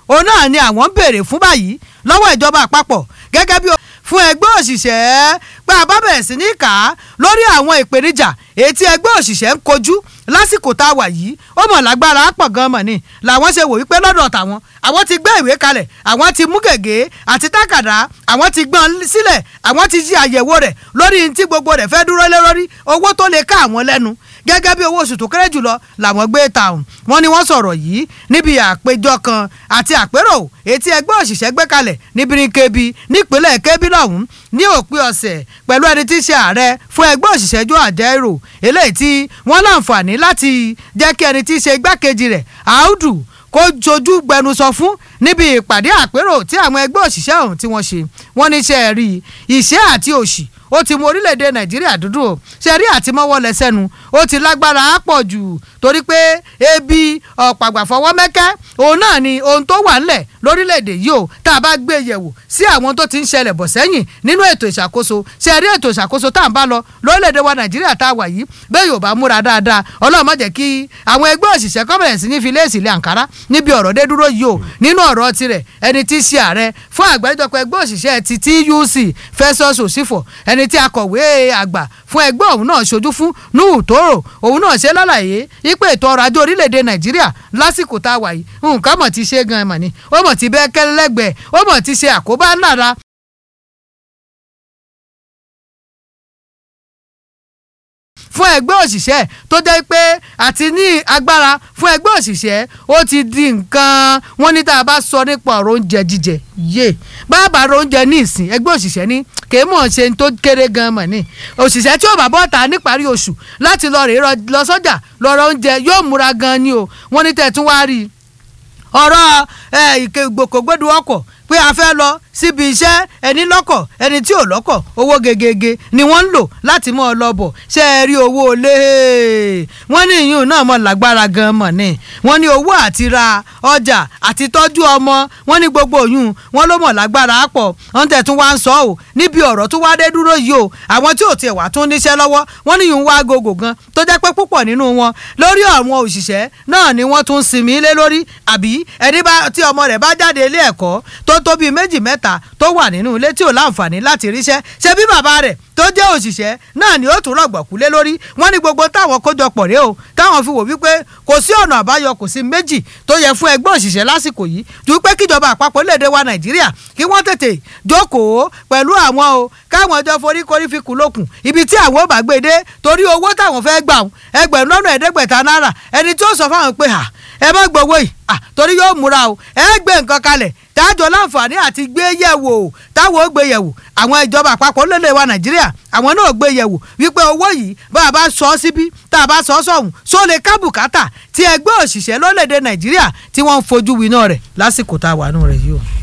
òun náà ni àwọn ń béèrè fún báyìí lọ́wọ́ ìjọba àpapọ̀ gẹ́gẹ́ bí fún ẹgbẹ́ òṣìṣẹ́ pé a bá bẹ̀rẹ̀ sí ní kà á lórí àwọn ìpèníjà èyí tí ẹgbẹ́ òṣìṣẹ́ ń kojú lásìkò tá a wà yìí ó mọ̀ lágbára pọ̀ gan mọ̀ ni làwọn ṣe wò wípé lọ́dọ̀ tàwọn àwọn ti gbé ìwé kalẹ̀ àwọn ti mú gègé àti tákàdá àwọn ti gbọ́n sílẹ̀ àwọn ti ṣe àyẹ̀wò rẹ̀ lórí tí gbogbo rẹ̀ fẹ́ dúró lé lórí owó tó lè ká àwọn lẹ́nu gẹ́gẹ́ bí owó oṣù tó kéré jùlọ làwọn gbé tàùn wọ́n ní wọ́n sọ̀rọ̀ yìí níbi àpéjọ kan àti àpérò etí ẹgbẹ́ òṣìṣẹ́ gbé kalẹ̀ ní Birnin-Kebbi nípínlẹ̀ Kebbi lọ́hùn ní òpin ọ̀sẹ̀ pẹ̀lú ẹni tí í ṣe ààrẹ fún ẹgbẹ́ òṣìṣẹ́ Joe Ajaero eléyìí tí wọ́n láǹfààní láti jẹ́ kí ẹni tí í ṣe igbákejì rẹ̀ Audu kó jojú gbẹnusọ fún níbi ìpàdé àpérò tí àwọn ẹgbẹ́ òṣìṣẹ́ ọ̀hún tí wọ́n ṣe wọ́n ní ṣe rí ìṣẹ́ àti òṣì ó ti mú orílẹ̀-èdè nàìjíríà dúdú o ṣe rí àtìmọ́wọ́ lẹ́sẹ̀nu ó ti lágbára á pọ̀ jù torí pé ebi ọ̀pàgbà fọwọ́ mẹ́kẹ́ òun náà ni ohun tó wà ńlẹ̀ lórílẹ̀-èdè yìí o tá a bá gbé yẹ̀wò sí àwọn tó ti ń ṣẹlẹ̀ bọ̀ sẹ́yìn nínú ètò ìṣàkóso ṣe rí ètò ìṣàkóso tá à ń bá lọ lórílẹ̀-èdè wa nàìjíríà tá a wà yìí bẹ́ẹ̀ yóò bá múra dáadáa ọlọ́run má jẹ́ kí àwọn ẹgbẹ́ òṣìṣẹ́ kọ́mẹ̀rẹ̀ sí ní fi léèsì ilé àǹkárá níbi ọ̀rọ̀ dé dúró yìí o nínú ọ̀rọ̀ tirẹ̀ ẹni tí í ṣe ààrẹ fún àgbáríjọpọ̀ ẹgbẹ́ òṣìṣẹ́ ti TUC Festus Osifo ẹni tí akọ̀wé àgbà fún ẹgbẹ́ òun náà ṣojú fún Nuhu Toro òun náà ṣe lálàyé wípé ètò ọrọ̀ ajé orílẹ̀-èdè Nàìjíríà lásìkò tá a wà yìí nǹkan mọ̀ ti ṣe gan-an mọ̀ ni ó mọ̀ ti bẹ́ẹ̀ kẹ́lẹ́gbẹ̀ẹ́ ó mọ̀ ti ṣe àkóbá ńlára fún ẹgbẹ́ òṣìṣẹ́ tó jẹ́ pé àti ní agbára fún ẹgbẹ́ òṣìṣẹ́ ó ti di nǹkan wọ́n ní tá a bá sọ nípa ọ̀rọ̀ oúnjẹ jíjẹ yé bàbá ro oúnjẹ ní ìsìn ẹgbẹ́ òṣìṣẹ́ ní kèé mọ̀ ṣe tó kéré gan mọ̀ ní òṣìṣẹ́ tí ó bá bọ́ ta níparí oṣù láti lọ rèé lọ sọ́jà lọ ra oúnjẹ yóò múra gan ni o wọ́n ní tẹ̀ tún wá rí i ọ̀rọ̀ ìgbòkògbódò ọkọ̀ pé a fẹ́ lọ síbi iṣẹ́ ẹni lọ́kọ̀ ẹni tí ò lọ́kọ̀ owó gegege ni wọ́n ń lò láti mọ́ ọ lọ bọ̀ ṣe é rí owó lé wọ́n ní ìyún náà mọ̀ lágbára gan mọ̀ ni wọ́n ní owó àti ra ọjà àti tọ́jú ọmọ wọ́n ní gbogbo òyún wọ́n ló mọ̀ lágbára pọ̀ wọ́n tẹ̀ tún wá ń sọ ọ́ níbi ọ̀rọ̀ tó wá dé dúró yìí o àwọn tí ò tiẹ̀ wá tún níṣẹ́ lọ́wọ́ wọ́n ní ìyún wá gògò gan tó jẹ́ pé púpọ̀ nínú wọn lórí àwọn òṣìṣẹ́ náà ni wọ́n tún sinmi lé lórí àbí ẹni bá tí ọmọ rẹ̀ bá jáde ilé ẹ̀kọ́ tó tó bíi méjì mẹ́ta tó wà nínú ilé tí ò láǹfààní láti ríṣẹ́ ṣe bí bàbá rẹ̀ tó jẹ́ òṣìṣẹ́ náà ni ó tún rọ̀gbọ̀kú lé lórí wọ́n ní gbogbo táwọn kójọpọ̀ rèé o táwọn fi wò wípé kò sí ọ̀nà àbáyọ kò sí méjì tó yẹ fún ẹgbẹ́ òṣìṣẹ́ lásìkò yìí ju pé kíjọba àpapọ̀ léde wa nàìjíríà kí wọ́n tètè jókòó pẹ̀lú àwọn o káwọn ọjọ́ foríkorí fi kù lókun ibi tí àwọn ò bá gbé dé torí owó táwọn fẹ́ gbà ẹgbẹ̀rún lọ́nà ẹ̀ẹ́dẹ́gbẹ̀ta náírà ẹni tí ó sọ fáwọn pé à ẹ má gbowó yìí torí yóò múra o ẹ gbé nǹkan kalẹ̀ tájọ láǹfààní àti gbé yẹ̀wò táwọn ó gbé yẹ̀wò àwọn ìjọba àpapọ̀ lóde wa nàìjíríà àwọn náà gbé yẹ̀wò wípé owó yìí bá a bá sọ ọ́ síbí tá a bá sọ ọ́ sọ̀hún só lè ká bùkátà tí ẹgbẹ́ òṣìṣẹ́ lórílẹ̀‐èdè nàìjíríà tí wọ́n ń fojú winá rẹ̀ lásìkò tá a wà nù rẹ̀ yìí o.